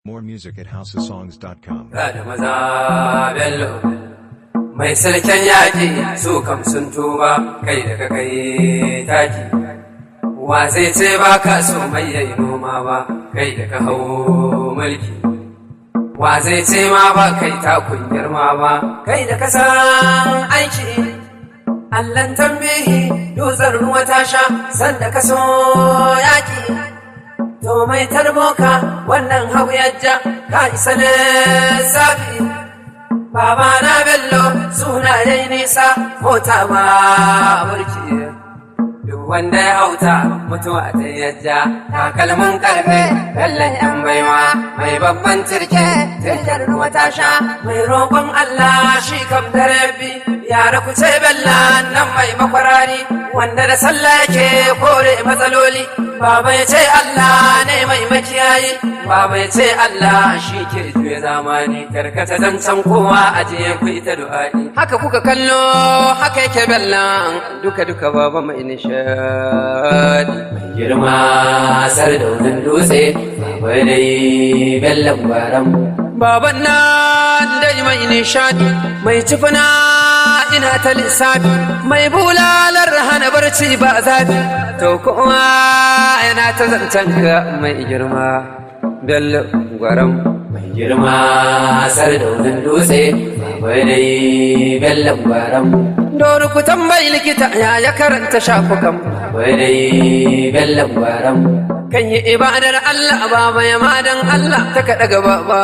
More music at houseofsongs.com. Ga da maza bello mai sarkin yaƙi su kam sun tuba kai da ka kai taki wa zai ce ba ka so mai yayi noma ba kai da ka hau mulki wa zai ce ma ba kai takun girma ba kai da ka san aiki Allan tambihi dutsen ruwa ta sha sanda ka so yaƙi To mai tarboka wannan hau yajja ka isa lissafi. Baba na bello suna dai nisa mota ma burki. Duk wanda ya hauta mutuwa ta yajja takalmin karfe bellon yan baiwa mai babban turke turken ruwa ta sha mai roƙon Allah shi kam da rabbi yara ku ce bella nan mai makwarari wanda da sallah yake kore matsaloli Baba ya ce Allah ne mai makiyayi, Baba ya ce Allah shi ke juya zamani, karkata zancen kowa a je ku ita du'a'i. Haka kuka kallo, haka yake bellan duka duka baba mai nishadi. Mai girma sar da wutan dutse, baba dai bellan gwaram. Baban nan dai mai nishadi, mai cifina ina ta lissafi, mai bulalar hana barci ba zafi, to kuma yana ta zancen ka mai girma bello gwaram mai girma sar da wutan dutse bai dai bello gwaram Doru ku tambayi likita ya ya karanta shafukan bai dai bello gwaram kan yi ibadar Allah baba ya madan Allah ta kaɗa gaba ba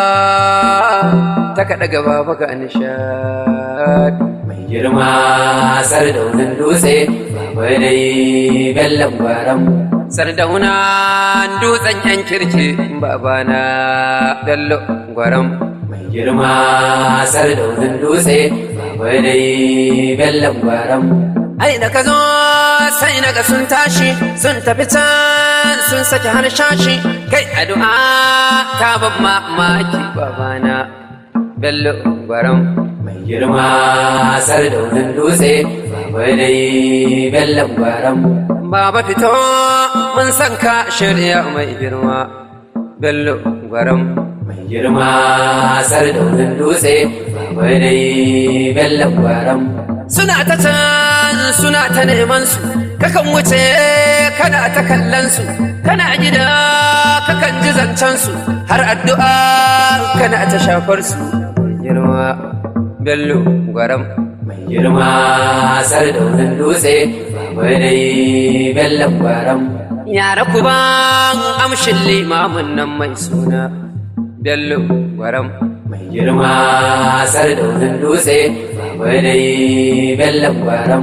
ta kaɗa gaba ba ga nishadi mai girma sar da wutan dutse bai dai bello gwaram sardauna dutsen yan kirki babana bello gwaram mai girma sardaunin dutse bai dai bello gwaram ai da ka zo sai naga sun tashi sun tafi can sun saki harshashi kai addu'a ta ban mamaki babana bello gwaram mai girma sardaunin dutse bai dai bello gwaram Baba fito mun san ka shirya mai girma bello gwaram mai girma sar da wutan dutse bai dai bello gwaram suna ta can suna ta neman su kakan wuce kana ta kallon su kana gida kakan ji zancen su har addu'a kana ta shafar su girma bello gwaram mai girma sar da wutan dutse bai dai bello gwaram yara ku ba amshin limamin nan mai suna bello gwaram mai girma sar da wutan dutse bai dai bello gwaram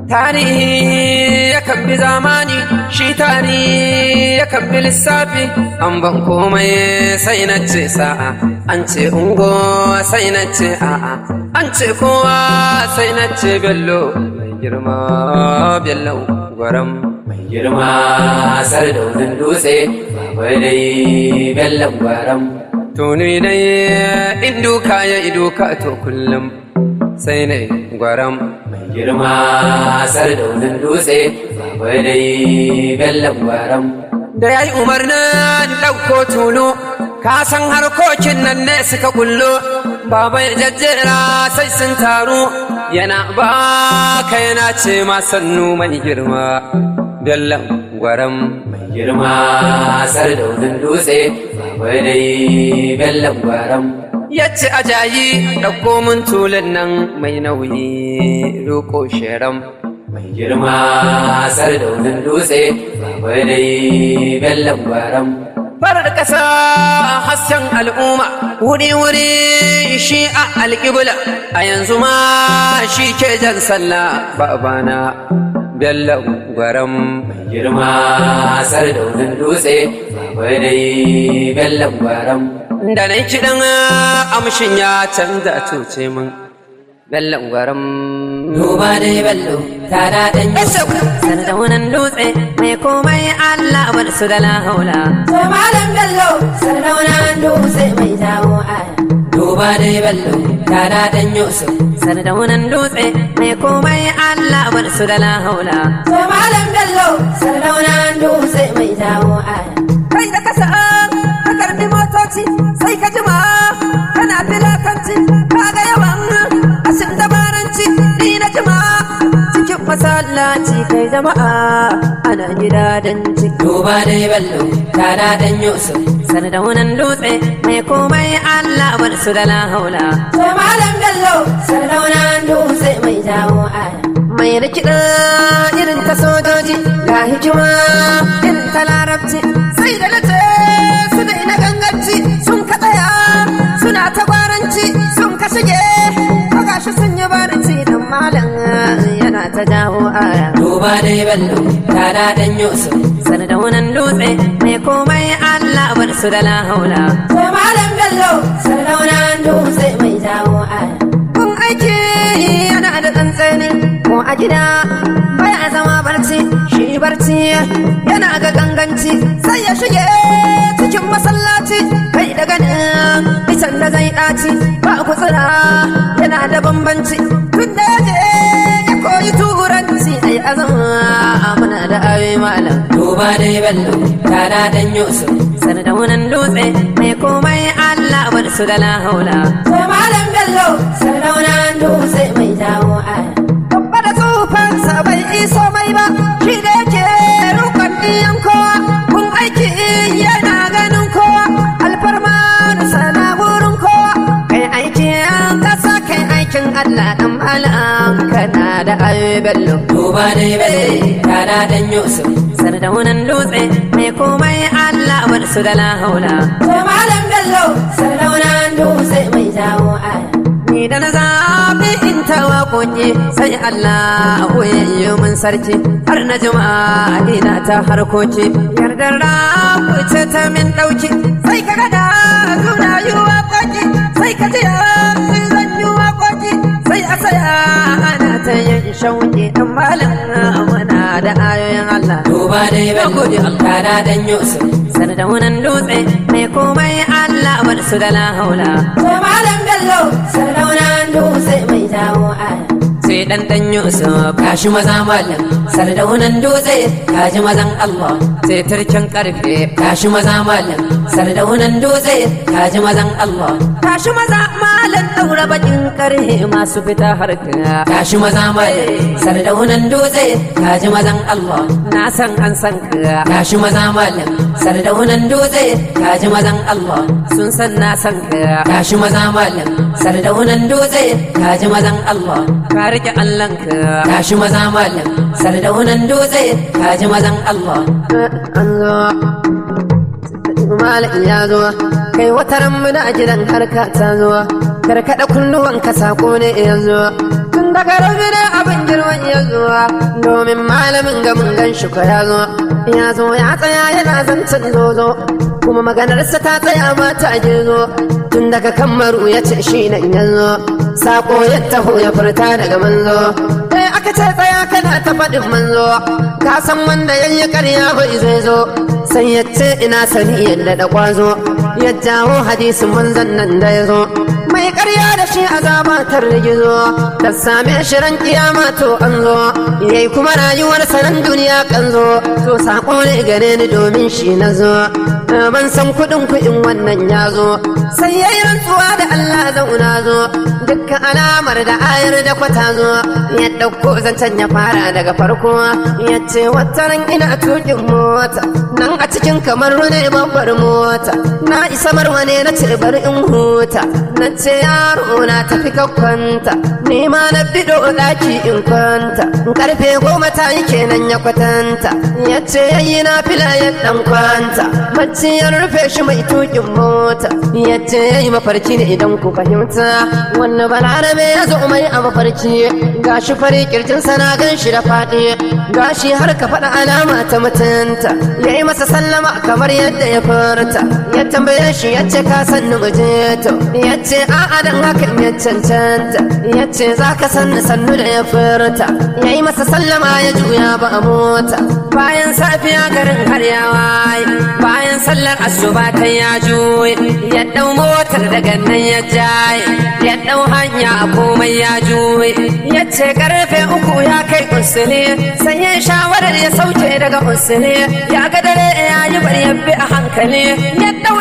tarihi yakan bi zamani shi tarihi yakan bi lissafi an ban komai sai na ce sa'a an ce ungo sai na ce a'a an ce kowa sai na ce bello mai girma bello gwaram mai girma sar da wutan dutse bai dai bello gwaram to ni dai in duka ya iduka to kullum sai ne gwaram mai girma sar da wutan dutse bai dai bello gwaram da ya yi umarnin ɗauko tulu ka san harkokin nan ne suka kullo baba ya jajjera sai sun taru yana ba ka yana ce ma sannu mai girma bello gwaram mai girma sar da wutan dutse bai dai bello gwaram yace ajayi ɗauko mun tulun nan mai nauyi roko sheram mai girma sar da wutan dutse bai dai bello gwaram farar ƙasa hasken al'umma wuri-wuri shi a alƙibla a yanzu ma shi ke jan sallah babana bello gwaram mai girma sar da wutan dutse bai dai bello gwaram da na kiɗan amshin ya canza tuce min bello gwaram Duba dai bello ta daɗin Sardaunan dutse mai komai Allah bar su da lahaula. So malam bello sardaunan dutse mai jawo aya. duba dai bello ta daɗin yusuf Sardaunan dutse mai komai Allah bar su da lahaula. So malam bello sardaunan dutse mai jawo aya. Kai da kasa ka karbi motoci wasi sai ka jima kana filakanci kaga yawan ashin dabaranci ni na jima cikin masallaci kai jama'a ana gida dan ci duba dai bello tana dan yusuf sardaunan dutse mai komai Allah bar su da la haula sai malam bello sardaunan dutse mai jawo aya mai rikida irin ta sojoji ga hikima irin ta larabci sai da nace su da ina ganganci sun ka tsaya suna ta gwaranci sun ka shige ko gashi sun yi barci dan malam yana ta jawo aya duba dai bello tana dan yusuf sardaunan dutse mai komai Allah bar su da la haula sai malam bello sardaunan dutse mai jawo aya kun aiki yana da tsantsani ko a gida baya zama barci shi barci yana ga ganganci sai ya shige cikin masallaci kai da ganin isan da zai ɗaci ba kutsura yana da bambanci tun da ya je ya koyi turanci ai azama muna da ayoyi malam duba dai bello tana dan yusuf sardaunan dutse mai komai Allah bar su da la haula sai malam bello sardaunan dutse mai jawo aya babba da tsufansa bai iso mai ba shi da yake rukun ɗiyan kowa kun aiki yana ganin kowa alfarma da sana wurin kowa kai aiki an kasa kai aikin Allah dan malam kana da ayoyi bello duba dai bello tana dan yusuf sardaunan dutse mai komai Allah bar su da la haula sai malam bello sardaunan dutse mai jawo aya ni da na zaɓi in ta waƙoƙi sai Allah koyayyo min sarki har na juma'a ina ta harkoki yardar rabu ce ta min ɗauki sai ka gada zuna yi waƙoƙi sai ka ji sai zan yi waƙoƙi sai a saya ana ta yin shauƙi ɗan malam muna da ayoyin Allah duba dai bello tana dan yusuf sardaunan dutse mai komai Allah bar su da la haula sai malam bello sardaunan dutse mai jawo aya sai dan dan Yusuf kashi maza malam sardaunan dutse kaji mazan Allah sai turkin karfe kashi maza malam sardaunan dutse kaji mazan Allah tashi maza malan daura bakin karhe masu fita harka kashi maza malam sardaunan dutse kaji mazan Allah na san an san ka kashi maza malam sardaunan dutse kaji mazan Allah sun san na san ka kashi maza malam sardaunan dutse kaji mazan Allah ka rike Allahn ka kashi maza malam sardaunan dutse kaji mazan Allah an zo malam ya zo kai wata ran muna gidan harka ta zo karkada kunnuwan ka sako ne ya zo tun daga rabi ne abin girman ya zo domin malamin ga mun gan shi ko ya zo ya zo ya tsaya yana zancen zozo kuma maganarsa ta tsaya ma ta zo tun daga kammaru ya ce shi nan ya zo sako ya taho ya furta daga manzo eh aka ce tsaya kana ta faɗin manzo ka san wanda yayi ƙarya bai zai zo sai ya ce ina sani yadda da kwazo ya jawo hadisin manzon nan da ya zo mai ƙarya da shi azaba tar gizo ta same shi ran kiyama to an zo yayi kuma rayuwar sanan duniya kan zo to sako ne gare ni domin shi na zo ban san kuɗin kuɗin wannan ya zo sai yayi rantsuwa da Allah zauna zo dukkan alamar da ayar da kwata zo ya ɗauko zancen ya fara daga farko ya ce wataran ina tukin mota nan a cikin kamar ne babbar mota na isa marwa ne na ce bari in huta na ce yaro na tafi ka kwanta ni ma na bido ɗaki in kwanta karfe goma ta yi kenan ya kwatanta ya ce yayi na fila ya ɗan kwanta bacci ya rufe shi mai tukin mota ya ce yayi mafarki ne idan ku fahimta wannan balarabe ya zo mai a mafarki gashi fari kirjin sana gan shi da faɗi gashi har ka faɗa alama ta mutunta ya yi masa sallama kamar yadda ya furta ya tambaye shi ya ce ka san ni to ya ce a'a dan hakan ya cancanta ya ce za ka san ni sannu da ya furta ya yi masa sallama ya juya ba a mota bayan safiya garin har ya waye bayan sallar asuba kai ya juye ya ɗau motar daga nan ya jaye ya ɗau hanya a komai ya juye ya ce karfe uku ya kai usule sai ya shawarar ya sauke daga usule ya ga dare ya yi bari ya bi a hankali ya ɗau ɗaki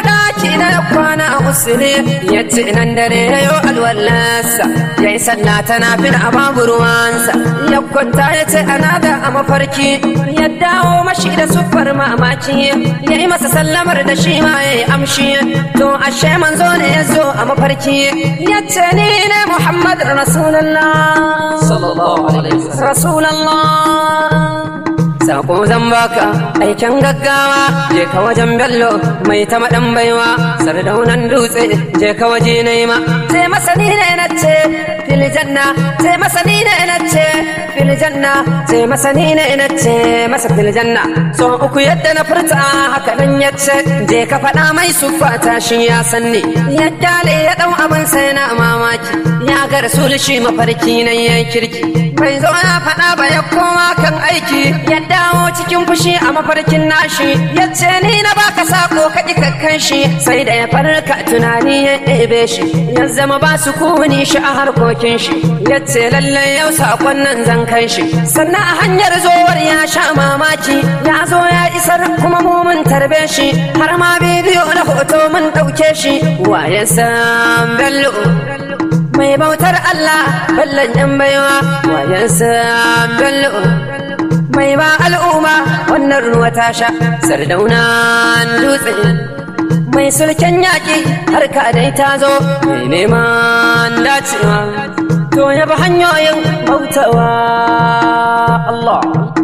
ɗaki na ya kwana a usule ya ce nan dare ya yi alwallarsa ya yi sallah tana fil a babu ruwansa ya kwanta ya ce ana da a mafarki ya dawo mashi da sufar mamaki ya yi masa sallamar da shi ma ya yi amshi to ashe manzo ne ya zo a mafarki ya ce ni ne muhammad rasulullah sallallahu alaihi wasallam rasulallah Sako zan baka aikin gaggawa je ka wajen bello mai ta maɗan baiwa sardaunan dutse je ka waje nema ce masani ne na ce filijanna ce masani ne na ce filijanna ce masani ne na ce masa filijanna so uku yadda na furta haka nan ya ce je ka faɗa mai sufata shi ya sanni ya kyale ya ɗau abin sai na mamaki ya ga rasul shi mafarki na ya kirki bai zo ya faɗa ba ya koma kan aiki ya dawo cikin fushi a mafarkin nashi ya ce ni na baka sako ka kakkan shi sai da ya farka tunani ya ɗebe shi ya zama ba su kuni shi a harkokin shi ya ce lallai yau sakon nan zan kai shi sannan a hanyar zowar ya sha mamaki ya zo ya isar kuma mu mun tarbe shi har ma bidiyo na hoto mun ɗauke shi wayan san bello mai bautar Allah ballon yan baiwa wayansa bello mai ba al'umma wannan ruwa ta sha sardauna dutse mai sulken yaƙi har ka dai ta zo mai neman dacewa to ya bi hanyoyin bautawa Allah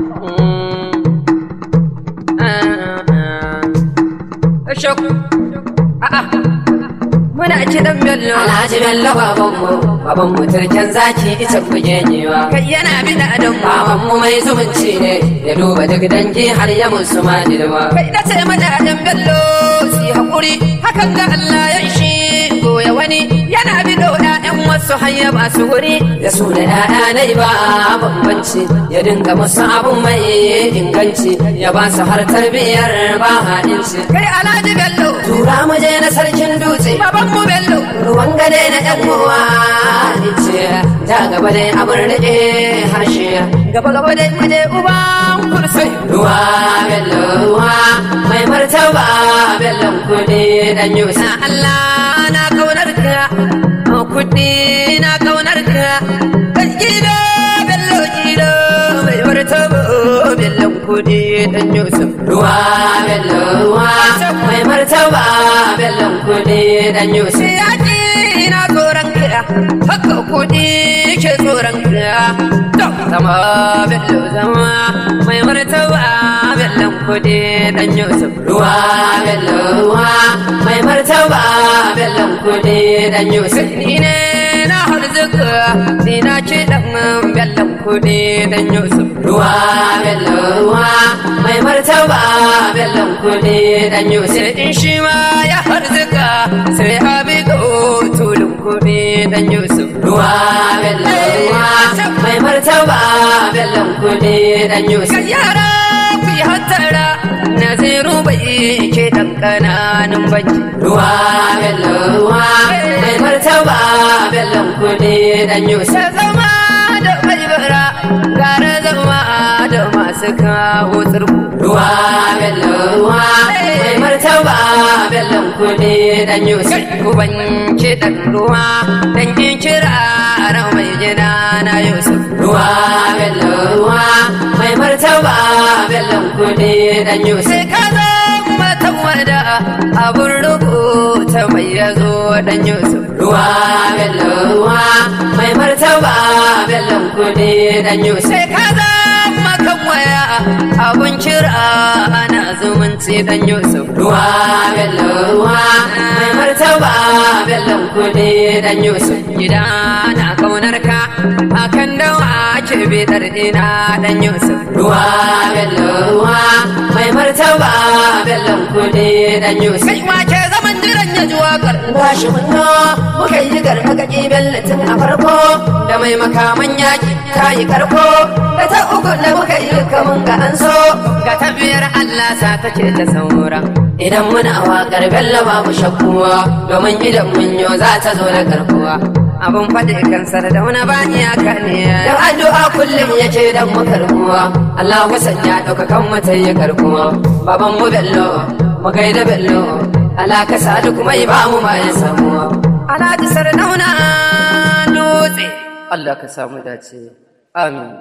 A'a. muna kiɗan bello Alhaji Bello babanmu, babanmu turken zaki ita bugenewa. kai yana bida adam Babanmu mai zumunci ne, ya duba duk dangi har ya musu madilwa. kai da ce mana adam bello si haƙuri hakan ga Allah ya ishi goya wani yana bido ƴaƴan wasu hayya ba su wuri Da su da ‘ya'ya na ba bambanci, ya dinga musu abun mai inganci, ya ba su har tarbiyyar ba haɗinci. kai alhaji bello Tura mu je na sarkin dutse, baban mu bello ruwan gade na ‘yan uwa ce, ja gaba dai abin rike harshe. gaba gaba dai muje uban kursai Ruwa bello ruwa, mai martaba bellon kudi dan na yusa. Allah na kaunar ka kuɗi na kaunar ka kan gida bello gida mai martaba bello kuɗi dan yusuf Ruwa bello ruwa, mai martaba bellon kudi dan yusa. sai yaƙi na tsoron ka haka kuɗi ke tsoron ka to zama bello zama mai martaba bello kuɗi dan yusuf Ruwa bello ruwa, mai martaba bellon kudi dan yusa. ni ne na harzuka ni na ce dan bello kuɗi dan yusuf Ruwa bello ruwa, mai martaba bellon kudi dan yusa. sai in shi ma ya harzuka sai abigo tulun kuɗi dan yusuf Ruwa bello ruwa, mai martaba bellon kudi dan yusa. Kan yara ku yi hattara Naziru bai ke ɗan ƙananan banki. Ruwa bello ruwa, mai martaba bellon kudi dan yusa. Ta zama da mai bara gara zama da masu kawo tsirku. Ruwa bello ruwa, mai martaba bellon kudi dan yusa. Kai uban ke ɗan ruwa dan kin kira ran mai gida na Yusuf. Ruwa bello ruwa, mai martaba bellon kudi dan yusa. Sai ka zama tawada abun rubuta mai yazo dan Yusuf. Ruwa bello ruwa, mai martaba bellon kudi dan yusa. sai ka zama kan waya abun kira ana zumunci dan Yusuf. Ruwa bello ruwa, mai martaba bellon kudi dan yusa. Gida na kaunar ka akan dawa ke bidar ina dan Yusuf. Ruwa bello ruwa, mai martaba bellon kudi dan yusa. Kai ma ke zaman jiran ya ji waƙar Gashi mun zo muka yi gargaɗi bellatin a farko da mai makaman yaƙi ta yi karko da ta uku da muka yi kamun ga an so ga tafiyar Allah sa take ta saura. idan muna waƙar bello babu shakkuwa domin idan mun yo za ta zo da karkuwa Abun faɗi kansar da wani ba iyaka ne. dan addu'a kullum yake dan mu karkuwa Allah wasan ya ɗauka kan mu ta yi karkuwa baban mu bello mu gaida bello Allah ka sa duk mai ba mu ma ya samu Alhaji Sardauna dutse Allah ka samu dace amin